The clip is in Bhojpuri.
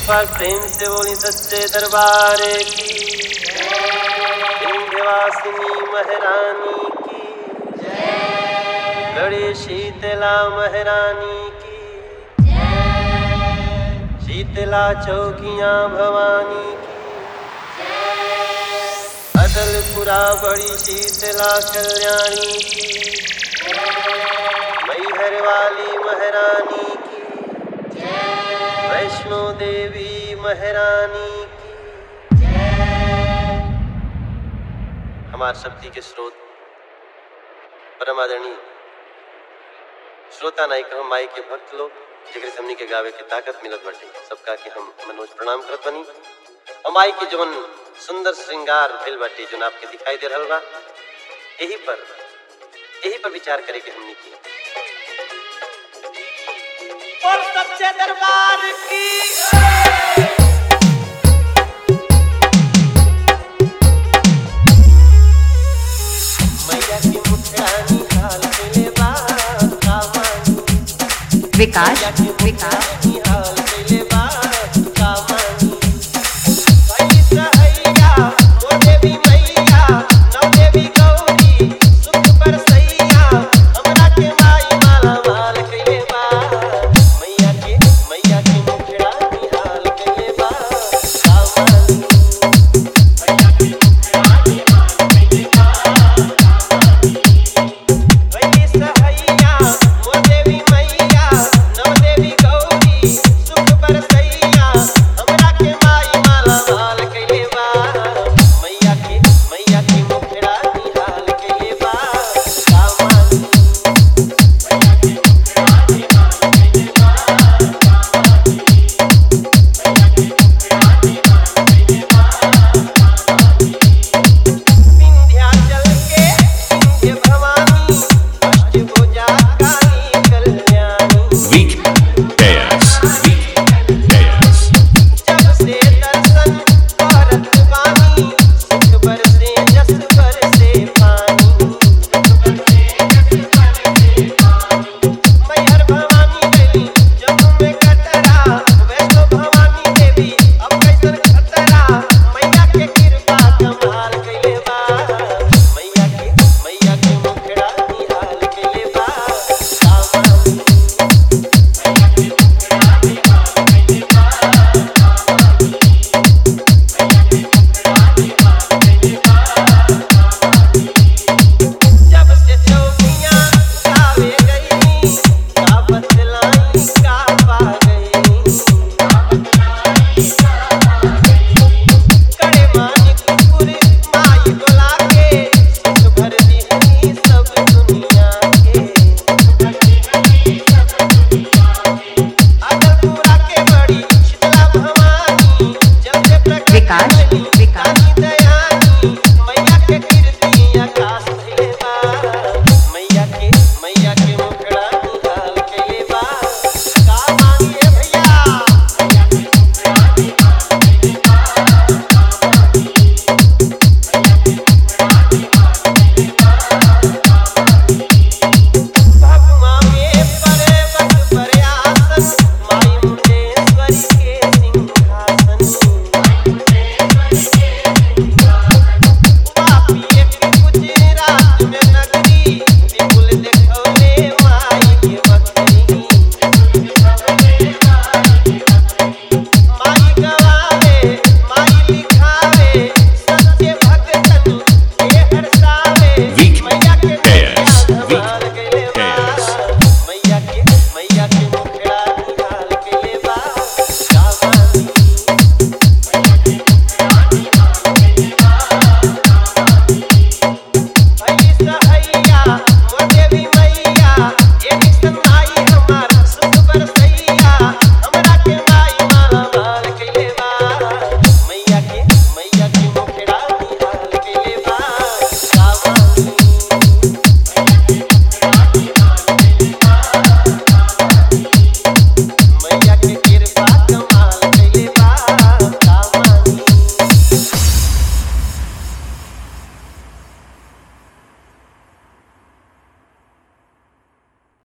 बार प्रेम से बोली सच्चे दरबार की विंध्यवासिनी महारानी की बड़ी शीतला महारानी की शीतला चौकियां भवानी की अदलपुरा बड़ी शीतला कल्याणी की मैहर वाली महारानी की वैष्णो देवी महारानी की हमार शक्ति के स्रोत परमादरणी श्रोता नायक हम माई के भक्त लोग जेकरे से हमनी के गावे के ताकत मिलत बाटे सबका के हम मनोज प्रणाम करत बनी और माई के जवन सुंदर श्रृंगार भेल बाटे जवन आपके दिखाई दे रहल बा यही पर यही पर विचार करे के हमनी की और सच्चे दरबार की मैया की मुठियानी हाल मिले बा कामानी विकास मैया की विकास मुठियानी